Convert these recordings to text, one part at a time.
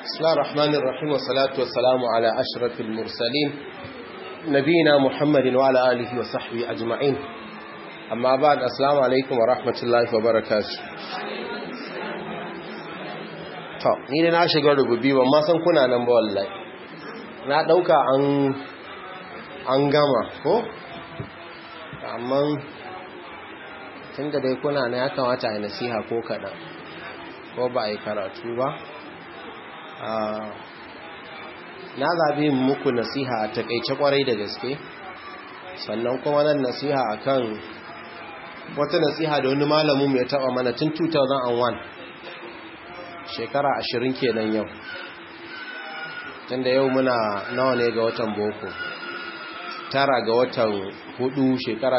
بسم الله الرحمن الرحيم والصلاة والسلام على أشرف المرسلين نبينا محمد وعلى آله وصحبه أجمعين أما بعد السلام عليكم ورحمة الله وبركاته to ni da na shiga rububi ban ma san kuna nan ba wallahi na dauka an an gama ko amma tunda dai kuna na ya kamata a nasiha ko kaɗan ko ba a yi karatu ba na zaɓi muku nasiha a takaice kwarai da gaske sannan kuma nan nasiha akan wata nasiha da wani malamin ya taɓa mana tun 2001 shekara ashirin kenan yau tunda yau muna nawa ne ga watan boko tara ga watan hudu shekara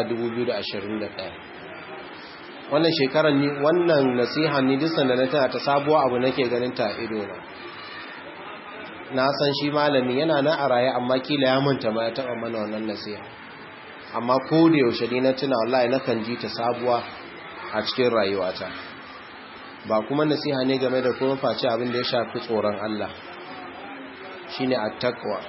2021 wannan shekarar ni wannan nasiha ni duk sanda na tana ta sabuwa abu nake ganin ta ido na na san shi malami yana na a raye amma kila ya manta ma ya taba mana wannan nasiha amma ko da yaushe ni na tuna wallahi nakan ji ta sabuwa a cikin rayuwata ba kuma nasiha ne game da kuma face abin da ya shafi tsoron Allah shine at-taqwa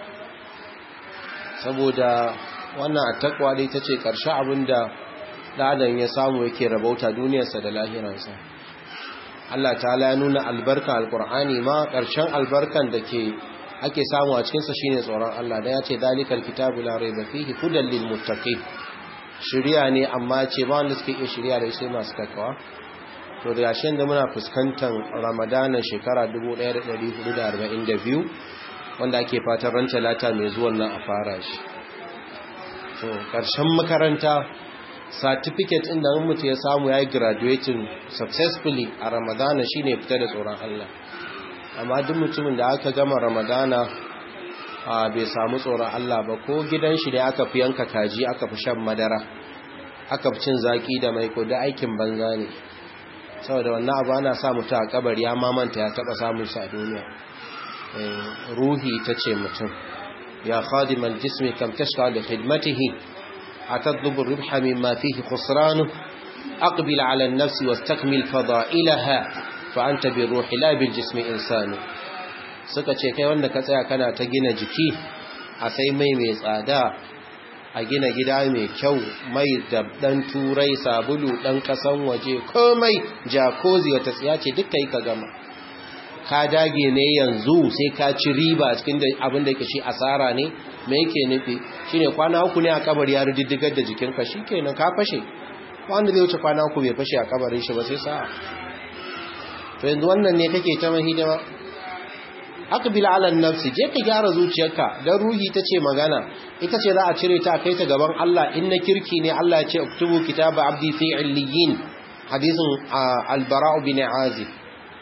saboda wannan at-taqwa dai tace karshe abin da dan ya samu yake rabauta duniyarsa da lahiransa Allah ta'ala ya nuna albarka alqur'ani ma karshen albarkan da ke ake samu a cikin sa shine tsoron Allah da ya ce dalikal kitabu la rayba fihi hudan lil muttaqin shiriya ne amma ce ba wanda suke iya shiriya da sai masu takawa to da yashin da muna fuskantar ramadanan shekara 1442 wanda ake fatan ran talata mai zuwan nan a fara shi to karshen makaranta certificate din da mutu ya samu yayi graduating successfully a ramadana shine fita da tsoron Allah amma duk mutumin da aka gama ramadana a bai samu tsoron Allah ba ko gidan shi ne aka fi yanka kaji aka fi shan madara aka fi cin zaki da mai ko da aikin banza ne saboda wannan abu ana sa mutu a kabari ya mamanta ya taba samun sa a duniya ruhi ta ce mutum ya khadimal jismi kam tashqa da khidmatihi atadlubu ribha mimma fihi khusranu aqbil ala an-nafs wastakmil fada'ilaha fa anta bi ruhi la bil jismi insanu suka ce kai wanda ka tsaya kana ta gina jiki a sai mai mai tsada a gina gida mai kyau mai da dan turai sabulu dan kasan waje komai jakozi wata tsiya ce duk kai ka gama ka dage ne yanzu sai ka ci riba cikin abin da yake shi asara ne me yake nufi shine kwana uku ne a kabari ya riddigar da jikinka shikenan ka fashe wanda zai wuce kwana uku bai fashe a kabarin shi ba sai sa'a to yanzu wannan ne kake ta mahidima aqbil ala nafsi je ka gyara zuciyarka dan ruhi tace magana ita ce za a cire ta kai ta gaban Allah in na kirki ne Allah ya ce uktubu kitaba abdi fi illiyin hadisin al-bara' bin azib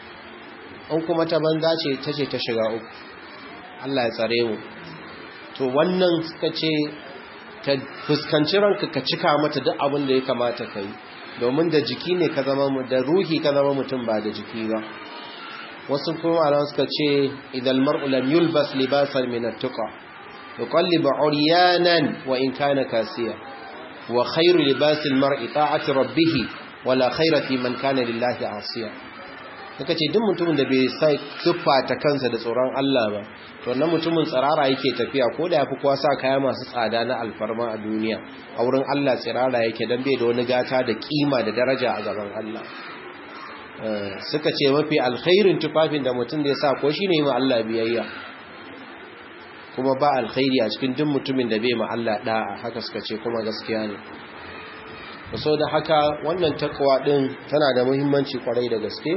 in kuma ta banza ce tace ta shiga uku Allah ya tsare mu to wannan suka ce ka fuskanci ranka ka cika mata duk abin da ya kamata kai domin da jiki ne ka zama mu da ruhi ka zama mutum ba da jiki ba wasu kuma alam suka ce idan mar'u lam yulbas libasan min at-tuqa yuqallibu uryanan wa in kana kasiya wa khayru libasil mar'i ta'ati rabbih wala khayra fi man kana lillahi asiya suka ce duk mutumin da bai sai ta kansa da tsoron Allah ba to wannan mutumin tsirara yake tafiya ko da yafi kowa sa kaya masu tsada na alfarma a duniya a wurin Allah tsirara yake dan bai da wani gata da kima da daraja a gaban Allah suka ce mafi alkhairin tufafin da mutum da ya sa ko shine ma Allah biyayya kuma ba alkhairi a cikin duk mutumin da bai ma Allah da'a haka suka ce kuma gaskiya ne so da haka wannan takwa din tana da muhimmanci kwarai da gaske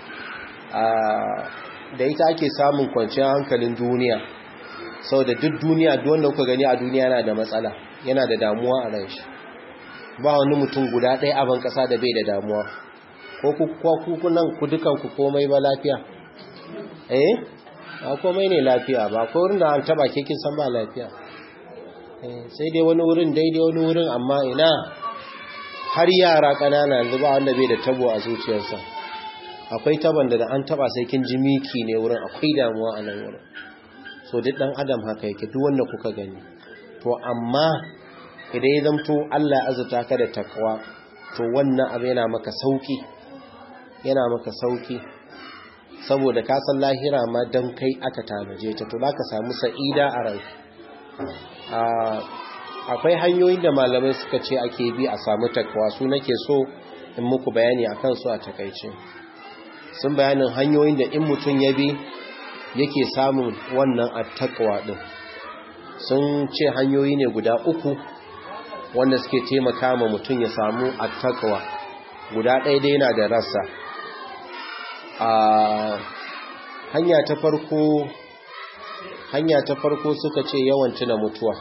da ita ake samun kwanciyar hankalin duniya saboda duk duniya duk wanda kuka gani a duniya yana da matsala yana da damuwa a ran shi ba wani mutum guda ɗaya a ban ƙasa da bai da damuwa ko ku nan ku dukanku komai ba lafiya eh ba komai ne lafiya ba ko wurin da an taba ke kin san ba lafiya sai dai wani wurin daidai wani wurin amma ina har yara kanana yanzu ba wanda bai da tabo a zuciyarsa akwai taban da an taba sai kin ji miki ne wurin akwai damuwa a nan wurin so duk dan adam haka yake duk wanda kuka gani to amma idan ya zamto Allah ya azurta ka da takwa to wannan abu yana maka sauki yana maka sauki saboda ka san lahira ma dan kai aka tanaje ta to zaka samu sa'ida a rai akwai hanyoyin da malamai suka ce ake bi a samu takwa su nake so in muku bayani akan su a takaice sun bayanin hanyoyin da in mutum ya bi yake samun wannan attaqwa din sun ce hanyoyi ne guda uku wanda suke taimaka ma mutum ya samu attaqwa guda ɗaya dai yana da rassa a hanya ta farko hanya ta farko suka ce yawan tuna mutuwa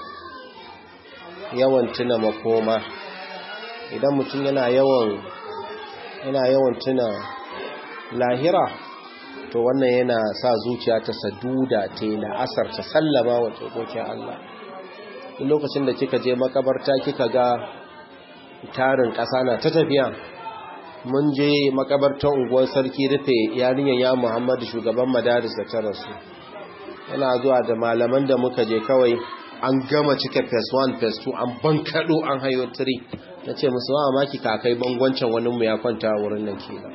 yawan tuna makoma idan mutum yana yawan yana yawan tuna lahira to wannan yana sa zuciya ta saduda ta yi la'asar ta sallama wa tsokokin Allah duk lokacin da kika je makabarta kika ga tarin ƙasa na ta tafiya mun je makabartar unguwar sarki rufe yarinyar ya muhammadu shugaban madaris da ta rasu yana zuwa da malaman da muka je kawai an gama cike phase 1 phase 2 an bankaɗo an hayo 3 na ce musu wa maki kakai bangwancin wani mu ya kwanta wurin nan kenan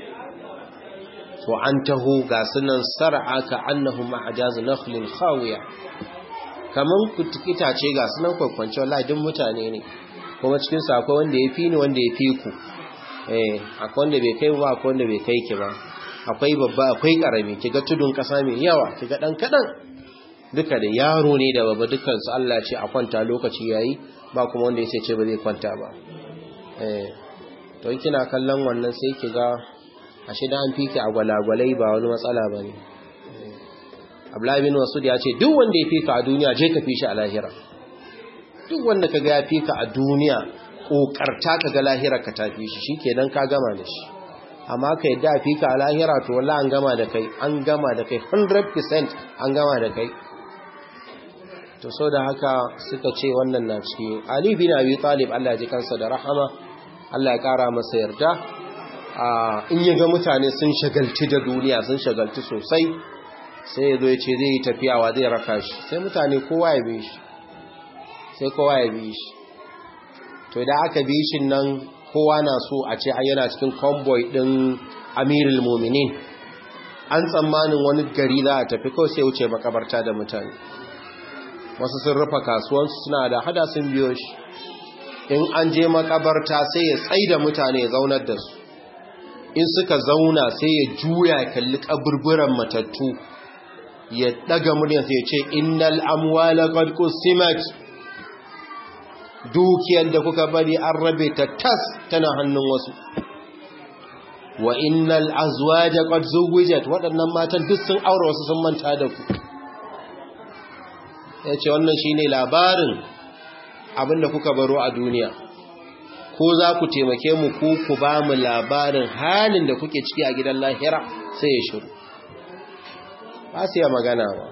to an taho ga sunan sar'a ka annahu ma'ajaz nakhlin khawiya kaman kutukita ce ga sunan kwakwance wallahi duk mutane ne kuma cikin su akwai wanda ya fi ni wanda ya fi ku eh akwai wanda bai kai ba akwai wanda bai kai ki ba akwai babba akwai karami kiga tudun kasa mai yawa kiga dan kadan duka da yaro ne da babba dukkan su Allah ce a kwanta lokaci yayi ba kuma wanda yace ce ba zai kwanta ba eh to kina kallon wannan sai kiga ashe da an fiki a gwalagwalai ba wani matsala bane Abdullahi bin Masud ya ce duk wanda ya fika a duniya je ka fi shi a lahira duk wanda kaga ya fika a duniya kokarta kaga lahira ka tafi shi shikenan ka gama da shi amma ka yadda a fika a lahira to wallahi an gama da kai an gama da kai 100% an gama da kai to so da haka suka ce wannan na ciki Ali bin Abi Talib Allah ya ji kansa da rahama Allah ya kara masa yarda in yaga mutane sun shagalti da duniya sun shagalti sosai sai ya zo ya ce zai yi tafiyawa zai raka shi sai mutane kowa ya bi shi sai kowa ya bi shi to idan aka bi shi nan kowa na so a ce yana cikin convoy din amirul muminin an tsammanin wani gari za a tafi kawai sai wuce makabarta da mutane wasu sun rufa kasuwansu suna da hada sun biyo shi in an je makabarta sai ya tsai da mutane ya zaunar da su in suka zauna sai ya juya kalli kaburburan matattu ya daga muryar sai ya ce innal amwala qad qusimat dukiyar da kuka bari an rabe ta tas tana hannun wasu wa innal azwaja qad zuwijat waɗannan matan duk sun aure wasu sun manta da ku yace wannan shine labarin abinda kuka baro a duniya ko za ku taimake mu ku ku ba mu labarin halin da kuke ciki a gidan lahira sai ya shiru ba su ya magana ba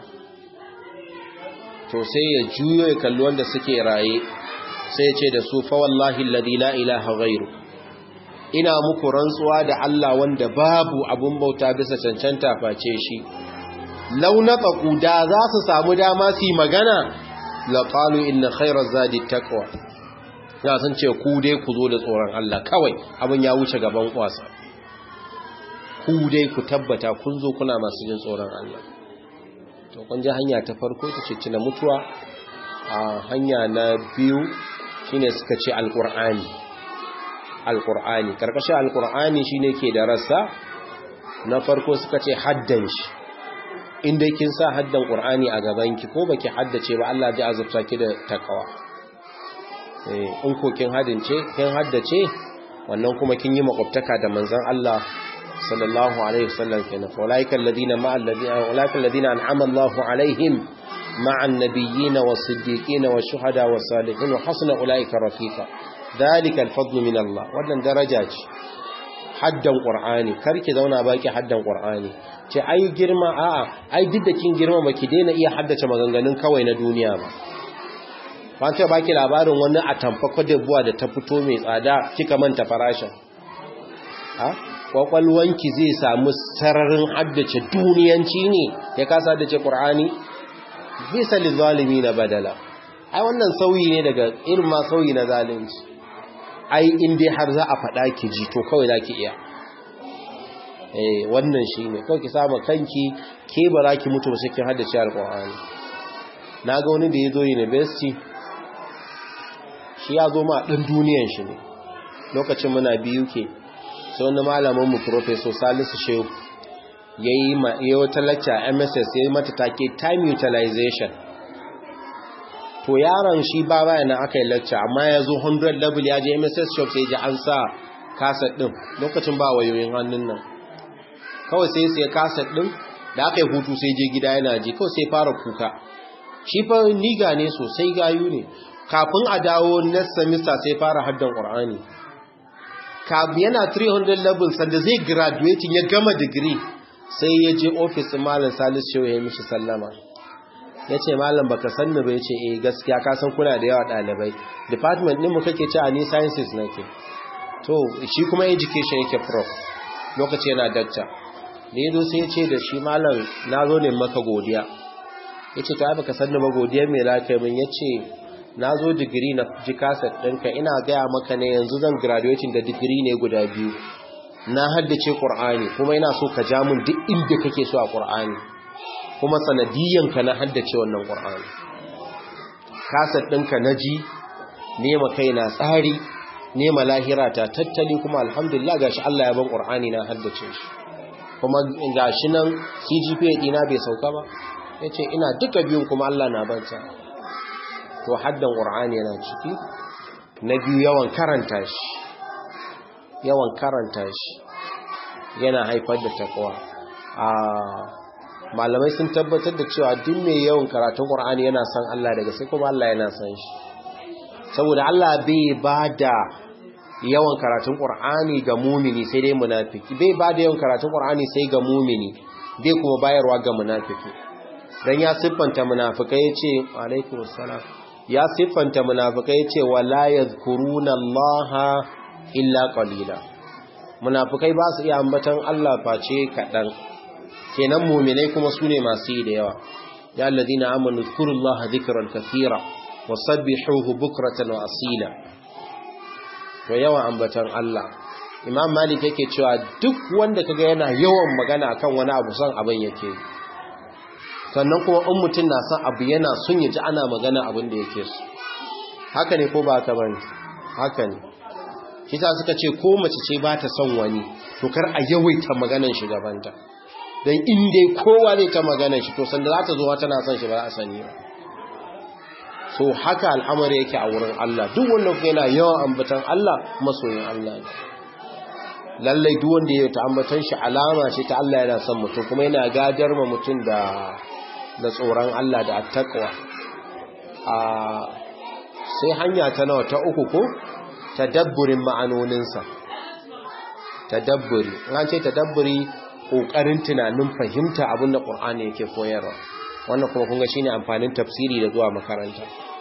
to sai ya juyo ya kalli wanda suke raye sai ce da su fa wallahi alladhi la ilaha ghairu ina muku rantsuwa da Allah wanda babu abun bauta bisa cancanta face shi launaqu da za su samu dama su magana la qalu inna khayra zadi taqwa ya san ce ku dai ku zo da tsoron Allah kawai abin ya wuce gaban kwasa ku dai ku tabbata kun zo kuna masu jin tsoron Allah to kun ji hanya ta farko ta ce tuna mutuwa a hanya na biyu shine suka ce alqur'ani alqur'ani karkashin alqur'ani shine ke da rassa na farko suka ce haddan shi inda kin sa haddan qur'ani a gaban ki ko baki haddace ba Allah zai azurta ki da takawa eh in ko kin hadince kin haddace wannan kuma kin yi makwabtaka da manzon Allah sallallahu alaihi wasallam kenan ulaika alladhina ma alladhina ulaika alladhina an'ama Allahu alaihim مع النبيين والصديقين والشهداء والصالحين وحسن أولئك رفيقا ذلك الفضل من الله wannan daraja ce haddan qur'ani karki zauna baki haddan qur'ani ce ai girma a'a ai duk da kin girma baki daina iya haddace maganganun kawai na duniya ba ba ta baki labarin wani a tamfa buwa da ta fito mai tsada kika manta farashin ha kwakwalwanki zai samu sararin haddace duniyanci ne ya kasa haddace qur'ani bisa lizalimi na badala ai wannan sauyi ne daga irin ma sauyi na zalunci ai in dai har za a faɗa ki ji to kawai za ki iya eh wannan shine kawai ki sama kanki ke ba za ki mutu ba sai kin haddace alqur'ani naga wani da yazo university shi ya zo ma dan duniyan shi ne lokacin muna biyu ke sai wani malamin mu professor Salisu Shehu yayi ma yayi wata lecture MSS yayi mata take time utilization to yaron shi ba baya nan aka yi lecture amma ya zo 100 level ya je MSS shop sai ji an sa kaset din lokacin ba wayoyin hannun nan kawai sai sai kaset din da aka yi hutu sai je gida yana ji kawai sai fara kuka shi fa niga ne sosai gayu ne kafin a dawo next semester sai fara haddan qur'ani kafin yana 300 level sanda zai graduating ya gama degree sai ya je office malam Salisu Shehu ya mishi sallama ya ce malam baka sanni ba ya ce eh gaskiya ka san kuna da yawa ɗalibai department ɗin mu kake ci a ni sciences nake to shi kuma education yake prof lokaci yana dakta da ya zo sai ya ce da shi malam na zo ne maka godiya ya ce ta baka sanni ba godiya mai lafiya min ya ce na zo digiri na ji kaset ɗinka ina gaya maka ne yanzu zan graduating da digiri ne guda biyu na haddace ƙur'ani kuma ina so ka ja mun duk inda kake so a ƙur'ani kuma sanadiyanka na haddace wannan ƙur'ani kasar ɗinka na ji nema kai na tsari nema lahira ta tattali kuma alhamdulillah gashi Allah ya ban ƙur'ani na haddace shi kuma gashi nan CGPA ɗina bai sauka ba ya ce ina duka biyun kuma Allah na banta to haddan ƙur'ani yana ciki na biyu yawan karanta shi yawan karanta shi yana haifar da takwa a malamai sun tabbatar da cewa duk mai yawan karatun Qur'ani yana son Allah daga sai kuma Allah yana son shi saboda Allah bai bada yawan karatun Qur'ani ga mumini sai dai munafiki bai bada yawan karatun Qur'ani sai ga mumini bai kuma bayarwa ga munafiki dan ya siffanta munafikai yace alaikum assalam ya siffanta munafikai yace wala yadhkuruna Allah illa qalila munafikai ba su iya ambatan Allah face kadan kenan muminai kuma su ne masu yi da yawa ya alladhina amanu zkurullaha dhikran kathira wasabbihuhu bukratan wa asila to yawan ambatan Allah imam malik yake cewa duk wanda kaga yana yawan magana akan wani abu son abin yake sannan kuma in mutum na son abu yana son ya ji ana magana abin da yake so haka ne ko ba haka bane haka ne shi suka ce ko mace ce ba ta son wani to kar a yawaita maganan shugabanta don inda kowa zai ta magana shi to sanda za ta zo tana son shi ba a sani ba so haka al'amari yake a wurin Allah duk wanda kuma yana yawan ambatan Allah masoyin Allah ne lallai duk wanda ya ta ambatan shi alama ce ta Allah yana son mutum kuma yana gadar ma mutum da da tsoron Allah da attaqwa a sai hanya ta nawa ta uku ko tadabburin ma'anoninsa tadabburi an ce tadabburi ƙoƙarin tunanin fahimta abin da ƙur'ani yake koyarwa wannan kuma kunga shine amfanin tafsiri da zuwa makaranta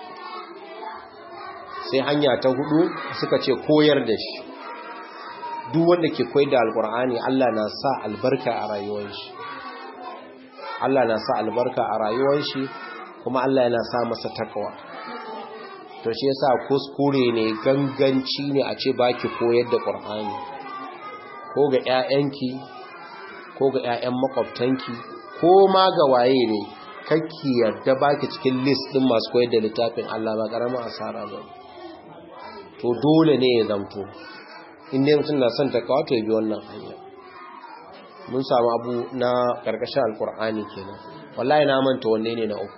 sai hanya ta hudu suka ce koyar da shi duk wanda ke koyar da alƙur'ani Allah na sa albarka a rayuwar shi Allah na sa albarka a rayuwar shi kuma Allah yana sa masa takawa to shi yasa kuskure ne ganganci ne a ce baki koyar da ƙur'ani ko ga 'ya'yanki ko ga 'ya'yan makwabtanki ko ma ga waye ne kakki yarda baki cikin list din masu koyar da littafin Allah ba karamin asara ba to dole ne ya zamto inda mutum na son takawa to bi wannan hanya mun samu abu na karkashin alkur'ani kenan wallahi na manta wanne ne na uku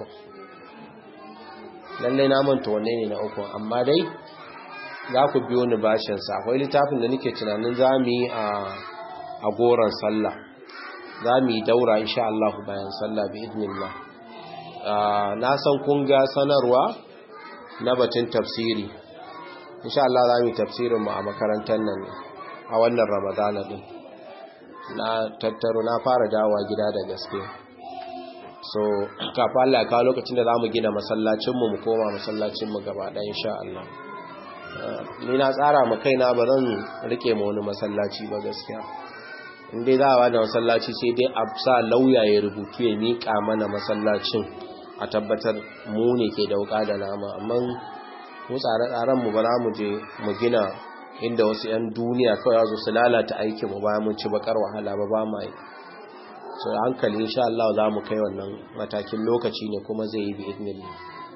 lalle na manta wanne ne na uku amma dai za ku biyo ni bashin sa akwai littafin da nake tunanin zamu yi a a goran sallah za mu yi daura insha Allah bayan sallah bi idnillah na san kun ga sanarwa na batun tafsiri insha Allah za mu yi tafsirin mu a makarantar nan a wannan ramadana din na tattaro na fara dawowa gida da gaske so kafin Allah ya kawo lokacin da za mu gina masallacinmu mu koma masallacinmu gaba ɗaya insha Allah ni na tsara ma kaina ba zan rike ma wani masallaci ba gaskiya inda za a da masallaci sai dai a sa lauya ya rubutu ya miƙa mana masallacin a tabbatar mu ne ke dauka da nama amma mu tsare-tsaren mu ba za mu je mu gina inda wasu 'yan duniya kawai zo su lalata aikin mu bayan mun ci bakar wahala ba ba mai so hankali insha Allah za mu kai wannan matakin lokaci ne kuma zai yi bi idnillah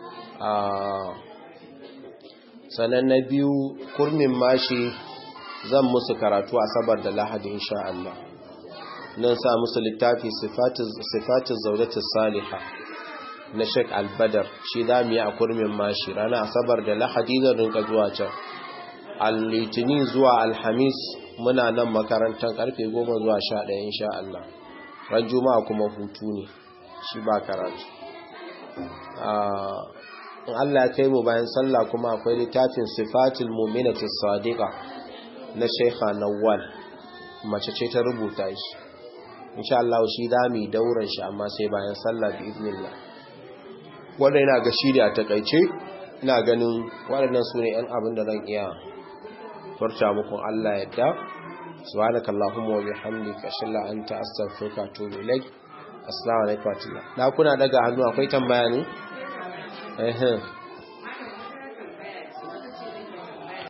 sannan na biyu kurmin mashi zan musu karatu asabar da lahadi insha Allah nan sa musu littafi sifatin zaudatus saliha na Sheikh Al-Badar shi za mu yi a kurmin mashi rana asabar da lahadi zan rinka zuwa can al-litini zuwa alhamis muna nan makarantar karfe 10 zuwa 11 insha Allah ran juma'a kuma hutu ne shi ba karatu in Allah ya kai mu bayan sallah kuma akwai littafin sifatul mu'minati sadiqa na Sheikha Nawwal mace ce ta rubuta shi insha Allah shi da mu dauran shi amma sai bayan sallah bi idnillah wannan ina ga shi da a takaice ina ganin waɗannan su ne 'yan abin da zan iya furta muku Allah yadda subhanakallahumma wa bihamdika ashhadu an anta astaghfiruka wa atubu ilaik assalamu alaikum wa rahmatullahi da kuna daga hannu akwai tambaya ne eh